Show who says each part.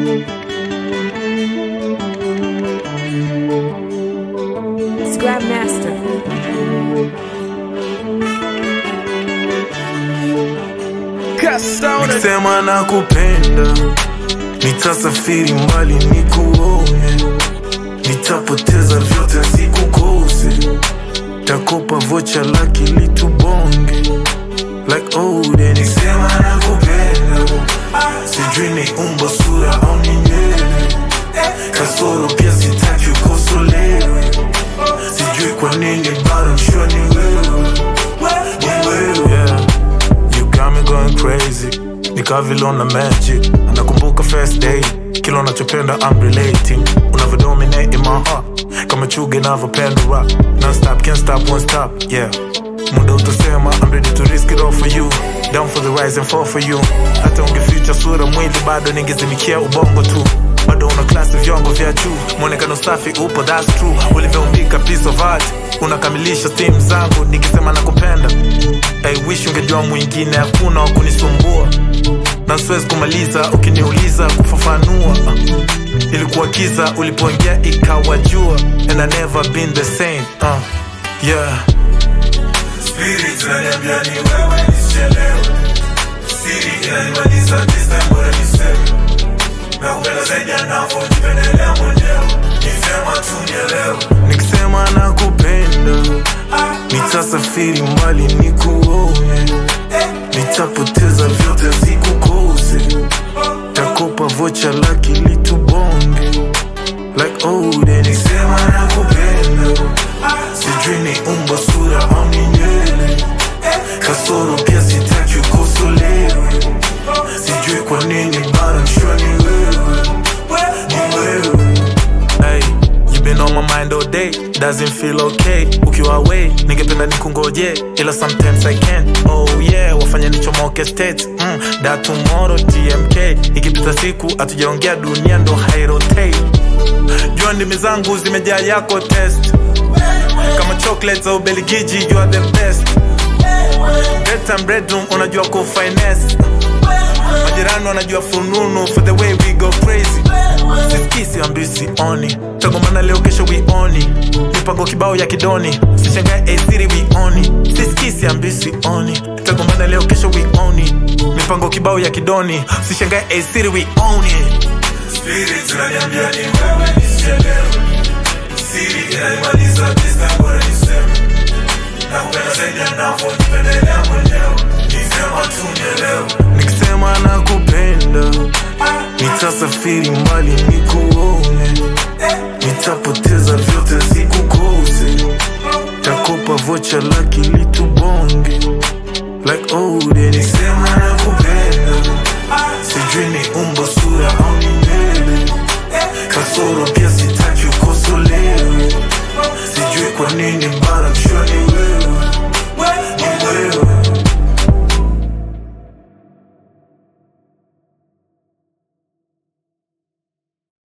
Speaker 1: It's Grandmaster.
Speaker 2: Nikisema nakupenda, nitasafiri mbali nikuone, nitapoteza vyote sikukose, takopa vocha laki litubonge like old. Nikisema nakupenda, sijui ni umbo sura au ni nywele, kasoro pia sitaki ukosolewe, sijui kwa nini bado mshua ni wewe, ni wewe yeah. You got me going crazy Nika vile una magic Nakumbuka first day Kila unachopenda I'm relating Unavyo dominate in my heart Kama chuge navyopenda rap Non stop, can't stop, won't stop Yeah Muda utasema I'm ready to risk it all for you Down for the rise and fall for you Hata ungeficha sura mwili bado ningezimikia ubongo tu bado una klasi vyongo vya juu mwonekano safi upo that's true ulivyoumbika piece of art unakamilisha stim zangu nikisema nakupenda I wish ungejua mwingine hakuna wa kunisumbua na siwezi kumaliza ukiniuliza kufafanua uh, ilikuwa kiza ulipoingia ikawa jua and I never been the same uh, yeah Spirit inaniambia ni wewe nisichelewe Siri inanimaliza this time bora niseme Nakupenda zaidi anavyojipendelea mwenyewe Nisema tu nielewe Nikisema nakupenda Nitasafiri mbali nikuone Nitapoteza vyote sikukose Takopa vocha laki litubonge Like old and Nikisema nakupenda Sijui ni umbo sura au ni nywele Kasoro pia sitaki ukosolewe Sijui kwa nini bado mshua ni wewe Ni wewe Hey, you been on my mind all day Doesn't feel okay Ukiwa away, ningependa nikungoje Ila sometimes I can't Oh yeah, wafanya nichomoke state mm, That tomorrow TMK Ikipita siku hatujaongea dunia ndo hairotate Jua ndimi zangu zimejaa yako test Kama chocolates au beligiji you are the best Bedtime bedroom unajua ku finesse majirani wanajua fununu for the way we go crazy siskisi ambi sioni tagomana leo kesho wioni mipango kibao ya kidoni sishangae asiri wioni siskisi ambi sioni tagomana leo kesho wioni mipango kibao ya kidoni sishangae asiri wioni Spirit inaniambia ni wewe nisichelewe Siri inanimaliza this time bora niseme Nakupenda zaidi anavyojipendelea mwenyewe Nisema tu nielewe Nikisema nakupenda Nitasafiri mbali nikuone Nitapoteza vyote sikukose Takopa vocha laki litubonge Like old and Nikisema nakupenda Sijui ni umbo